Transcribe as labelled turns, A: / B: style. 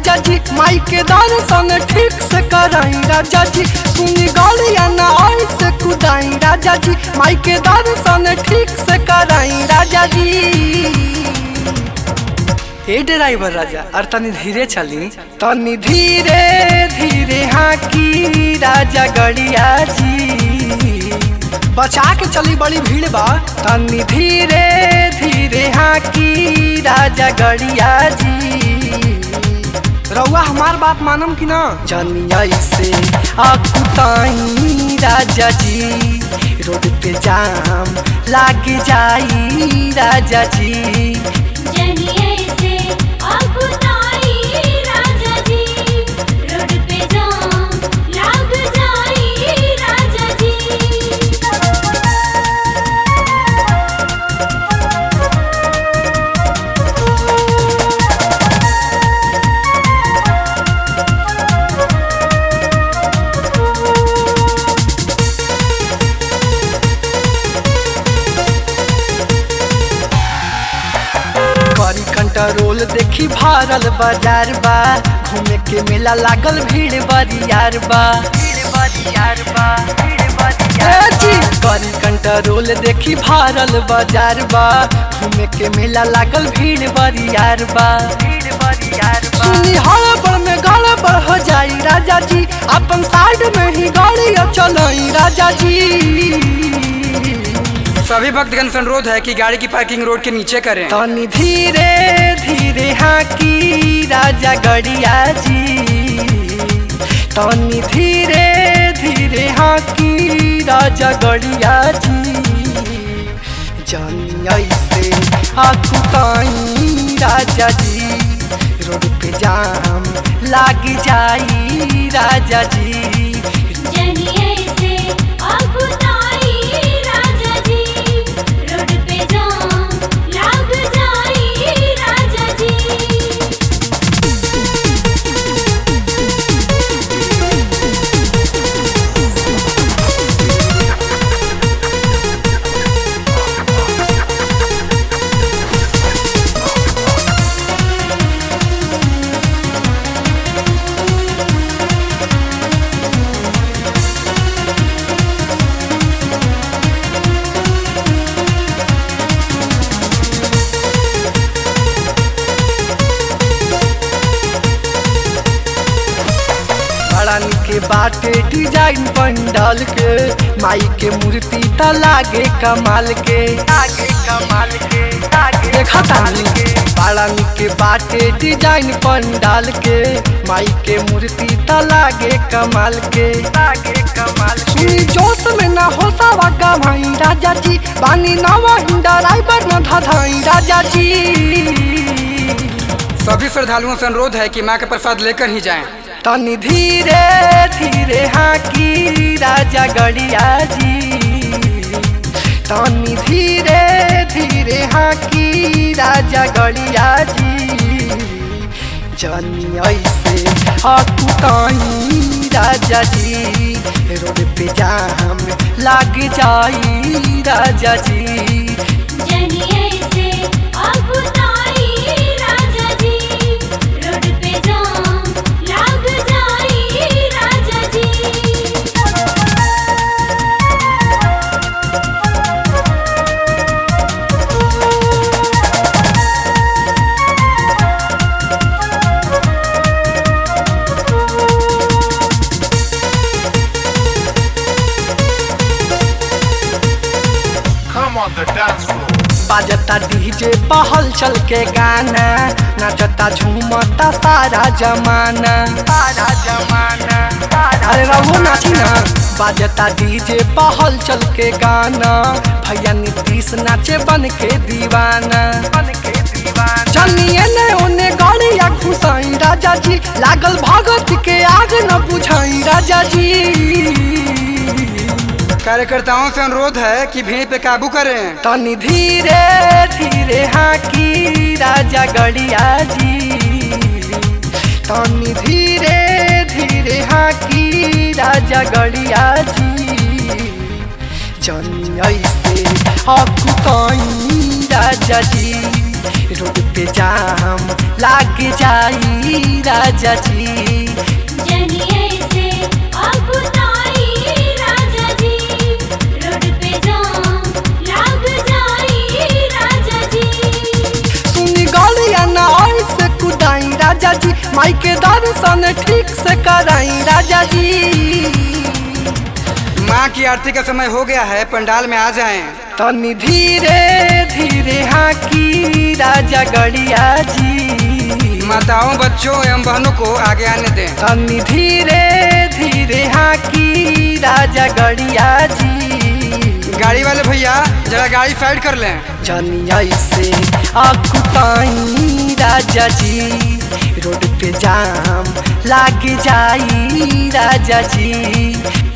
A: राजा जी माई के दर्शन ठीक से कराई राजा जी सुनी गलिया ना आई से कुदाई राजा जी माई के दर्शन ठीक से कराई राजा जी ए ड्राइवर राजा और तनी धीरे चली तनी धीरे धीरे हाँ की राजा गड़िया जी बचा के चली बड़ी भीड़ बा तनी धीरे धीरे हाँ की राजा गड़िया जी रउआ हमार बात मानम कि ना जनिया से आकुताई राजा जी रोड पे जाम लाग जाई राजा जी
B: जनिए से अकुताई राजा जी रोड पे जाम लाग जाई राजा जी
A: करी कंट्रोल देखी भारल बाजार बा घूमे के मेला लागल भीड़ बरियार बा ए जी, करी कंट्रोल देखी भारल बाजार बा घूमे के मेला लागल भीड़ बरियार बा सुनी हड़बड़ में गड़बड़ हो जाई राजा जी अपन साइड में ही गाड़ी चलाई राजा जी
C: सभी भक्तगण से अनुरोध है कि गाड़ी की पार्किंग रोड के नीचे करें
A: तनी धीरे धीरे हाँ की राजा गड़िया जी तनी धीरे धीरे हाँ की राजा गड़िया जी जानी ऐसे आकुताई राजा जी रोड पे जाम लाग जाई राजा जी
B: जनिए से अकुताई राजा जी रोड पे जाम लाग जाई राजा जी
A: बड़ा निके बाटे डिजाइन पंडाल के माई के मूर्ति त लागे कमाल के लागे कमाल के लागे देखा तानी के बड़ा निके बाटे डिजाइन पंडाल के माई के मूर्ति त लागे कमाल के लागे कमाल के जोश में ना हो सावा गवाई राजा जी बानी नवा हिंदा ड्राइवर न धधाई राजा जी
C: सभी श्रद्धालुओं से अनुरोध है कि माँ का प्रसाद लेकर ही जाएं
A: तनी धीरे धीरे हाँ की राजा गड़िया जी तनी धीरे धीरे हाँ की राजा गड़िया जी जानी ऐसे हकुताई राजा जी रोड पे जाम लाग जाई राजा जी
B: जनिए से अकुताई राजा जी रोड पे जाम लाग जाई राजा जी
D: Come on the dance floor.
A: बाजता डीजे पहल चल के गाना नाचता झूमता सारा जमाना सारा जमाना अरे रहो नाची ना बाजता डीजे पहल चल के गाना भैया नीतीश नाचे बन के दीवाना बन के दीवाना चलिए ने ओने गाड़िया घुसाई राजा जी लागल भगत के आग न बुझाई राजा जी
C: कार्यकर्ताओं से अनुरोध है कि भीड़ पे काबू करें
A: तनी धीरे धीरे हाँ की राजा गड़िया जी तनी धीरे धीरे हाँ की राजा गड़िया जी जनी ऐसे हकुताई राजा जी रोड पे जाम लाग जाई राजा जी
B: जनिए से अकुताई राजा जी रोड पे जाम लाग जाई राजा जी
A: सुनी गलिया ना ऐसे कुदाई राजा जी माई के दर्शन ठीक से कराई राजा जी
C: माँ की आरती का समय हो गया है पंडाल में आ जाएं
A: तनी धीरे धीरे हाकी राजा गड़िया जी
C: माताओं बच्चों एवं बहनों को आगे आने दें
A: तनी धीरे धीरे हाकी राजा गड़िया जी
C: गाड़ी वाले भैया जरा गाड़ी साइड कर लें
A: जनिया से आकुताई राजा जी रोड पे जाम लाग जाई राजा जी